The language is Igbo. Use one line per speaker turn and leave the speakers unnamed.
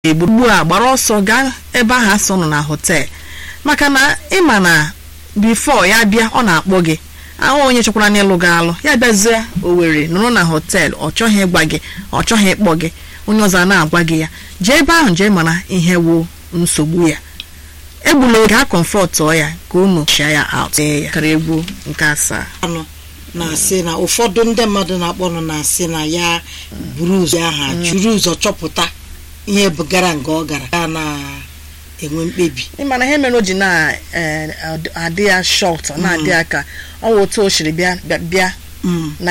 egbu ugbu a gbara ọsọ gaa ebe ahụ asọ nọ na họtel maka na ịma na bifo ya bịa ọ na-akpọ gị ahụ onye chọkwara n'ịlụ gị alụ ya bịazie Owerri nọrọ na họtel ọ chọghị ịgwa gị ọ chọghị ịkpọ gị onye ọzọ a na-agwa gị ya jee ebe ahụ jee mara ihe wụ nsogbu ya egbula oge a kọmfọtụọ ya ka unu chia ya out ee ya kara egwu nke asaa
anụ na-asị na ụfọdụ ndị mmadụ na-akpọnụ na-asị na ya buru ụzọ aha juru ụzọ chọpụta ihe bugara nga ọ gara ya na-enwe mkpebi
ịmana ihe mere o ji na-adị ya shọt ọ na-adị ya ka ọ wụ otu o siri bịa bịa
Mm.